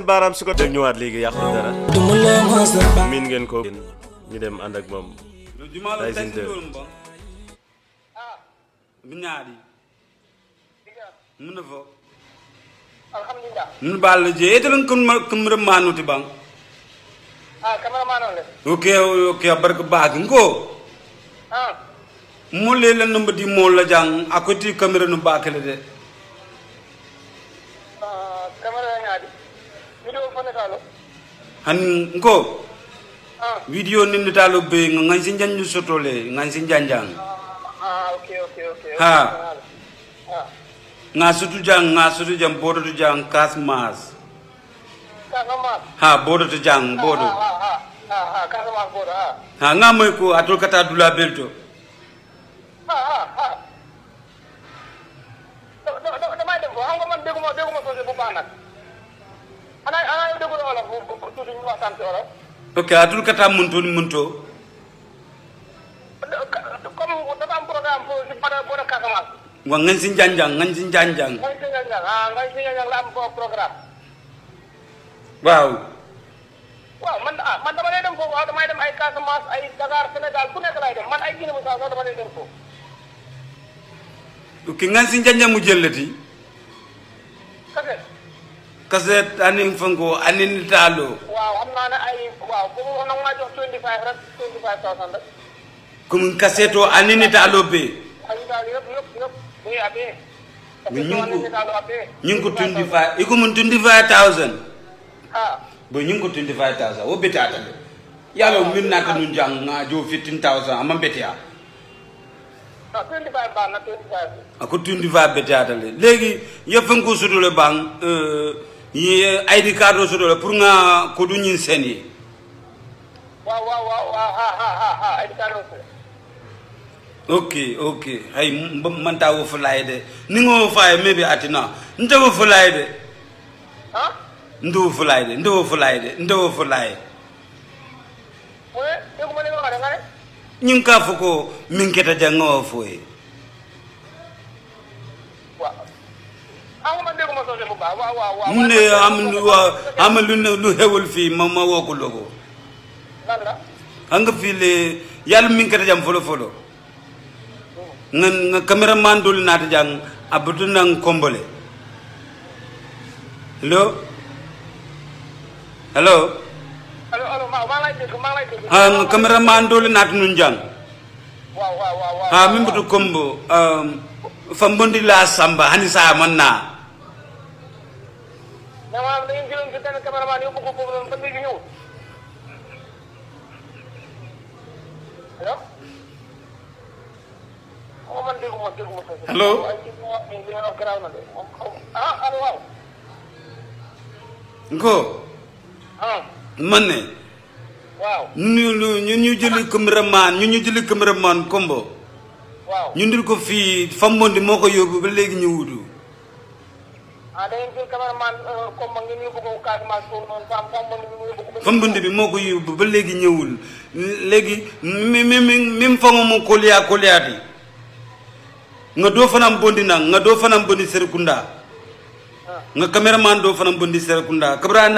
baaraam su ko def ñëwaat léegi yàqul dara duma la mës a bàyyi miin ngeen ko ñu dem ànd ak moom jumalo Tyson taysin deux. dolum bon binyaadi mun fo alhamdulillah mun bal je etelon kun kun manuti bang ah cameraman on le oke oke barka bag ngo ah mo le la numba di mo la jang akoti camera no bakale de ah camera ngaadi video fone talo han ngo ah video ni talo be ngan sin janju sotole ngan sin janjang ah okay okay okay Ha. ah nga sutu jang nga sutu jang bodo tu jang kas mas Casamance ha bodo tu jang bodo ah ah ah ah ah Casamance bodo ah ha nga moy ko atul kata dula belto ah ah ah da- da- da- damay dem ko xam nga man dégguma dégguma soose bu baax nag ana ana yow déggu la wolof bu bu- tuuti ñu waxtaan ci wolof ok atul kata munto ni munto comme dafa am programme pour si bodo bodo Casamance wa ngan sin janjang ngan sin janjang ngay si ñang ah ngay si ñang la am ko programme waaw waaw man ah man dama lay dem foofu waaw damay dem ay Casamance ay Dakar Sénégal fu nekk lay dem man ay Guinée Bissau sax dama lay dem foofu ok ngan sin janjang mu jellati kase kaset anin fango anin talo waaw xam naa ne ay waaw boobu wax nag maa jox 25 rek 25000 rek comme kaseto anin talo be ay daal yëpp yëpp yëpp muy abee Mais ñu ngi ko- daal abee ñing ko 25 iko mun 25000 ah bo ñing ko 25000 wo betata de yalo min nata nun jang nga jo 15000 amma betia non 25 baax na 25 ako 25 betata le legi ye fango sudole bang euh ye id card o sudole pour nga ko du ñin seni waaw waaw waaw waaw ha ha ha ha ay daal aussi ok ok hay m- manta wo fulay de ni ngo faye maybe atina nte wo fulay de ah nte wo fulay de nte wo fulay de nte wo fulay mu ne dégguma li nga wax de nga ne ñing ka fo ko min keta janga wo foye waaw xam nga man dégguma soose bu baax waaw waaw waaw mu ne am lu wa am lu ne lu hewul fi ma ma wo ko logo lan la anga fi le yalla min keta jam folo folo nga nga cameraman dol nata jang abutu nang kombole hello hello allo allo maa maa ngi lay dégg maa ngi lay dégg ha nga cameraman dol nata nun jang waaw waaw waaw waaw ha min butu kombo um, fambondi la samba hani sa manna mais maanaam da ngeen jëloon si benn cameraman yóbbu ko foofu noonu ba léegi ñëwul allo xaw ma man dégguma dégguma sa si. Allo? waaye ci li nga wax nii li nga wax garaaw na de moom xaw ma ah allo waaw ngo ah manne waaw ñu ñu ñu ñu jëli cameraman ñu ñu jëli cameraman kombo waaw ñu ndil ko fii fambondi moo ko yóbbu ba léegi ñu wutu ah da ngeen jël cameraman comme ma ngeen yóbbu ko Casamance foofu noonu fam fam man ñu yóbbu ko ba fambondi bi moo ko yóbbu ba léegi ñëwul léegi mi mi mi mi fango mo koliya koliyaati nga doo fanam bondi nang nga doo fanam bondi serekunda nga cameraman doo fanam bondi serekunda kabra